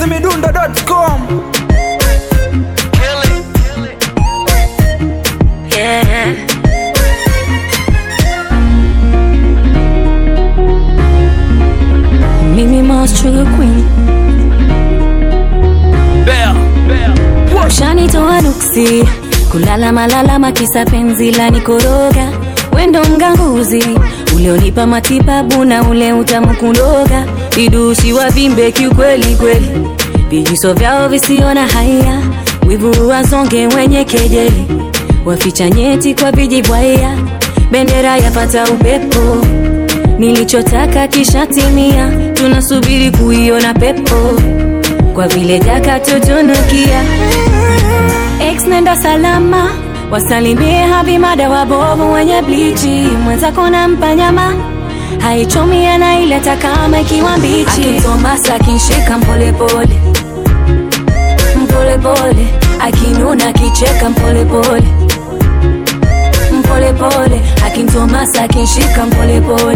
chizimidundo.com Yeah. Mimi Moss Sugar Queen Ushanitoa nuksi kulala malalama kisa penzi la nikoroga wendo mganguzi ulionipa matibabu na ule utamu kundoga vidusi wa vimbe kiukweli kweli vijiso vyao visiona haya wivu wazonge wenye kejeli waficha nyeti kwa vijibwaya bendera yapata upepo nilichotaka kishatimia tunasubiri kuiona pepo kwa vile jaka tutunukia Ex nenda salama wasalimie habimada wabovu wenye blichi mwenzako nampa nyama haichomi anaileta kama ikiwa mbichi akitomasa akinshika mpolepole mpolepole akinuna akicheka mpolepole mpolepole akintomasa akinshika mpolepole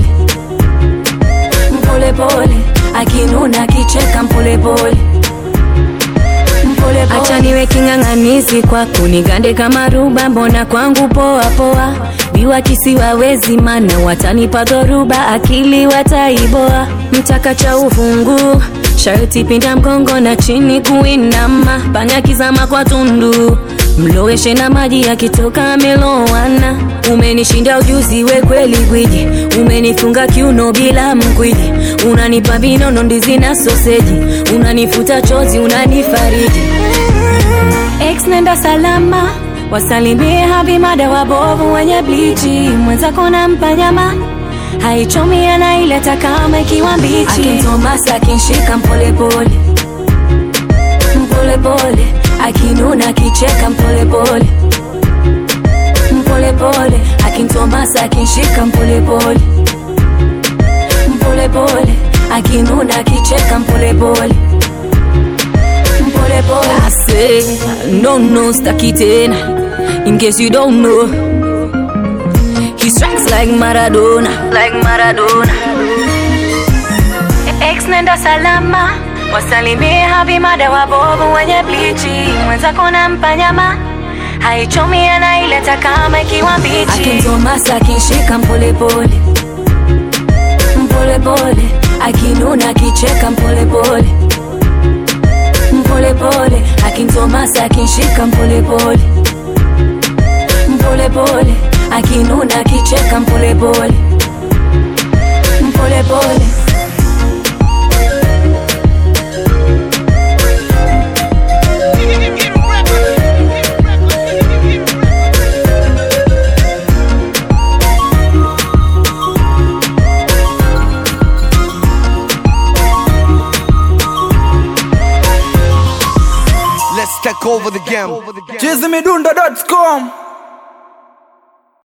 mpolepole akinuna akicheka mpolepole acha niwe king'ang'anizi kwako nigande kama ruba mbona kwangu poa poa biwa kisiwawezi mana watanipa dhoruba akili wataiboa mtaka cha ufungu sharti pinda mgongo na chini kuinama panya kizama kwa tundu mloweshe na maji yakitoka amelowana umenishinda ujuzi we kweli gwiji umenifunga kiuno bila mkwiji unanipa vinono ndizi na soseji unanifuta chozi unanifariji Ex nenda salama wasalimie habimada wabovu wenye blichi mwenzako nampa nyama haichomi anaileta kama ikiwa mbichi akintomasa akinshika mpolepole mpolepole akinuna akicheka mpolepole mpolepole akintomasa akinshika mpolepole mpolepole akinuna akicheka mpolepole mpolepole I say, no no staki tena in case you don't know he strikes like Maradona like Maradona Ex nenda salama wasalimie habimada wabovu wenye blichi mwenzako nampa nyama haichomi anaileta kama ikiwa mbichi akintomasa akinshika mpolepole mpolepole akinuna akicheka mpolepole mpolepole akintomasa akinshika mpolepole mpolepole akinuna akicheka mpolepole mpolepole Let's take over the game. chizimidundo.com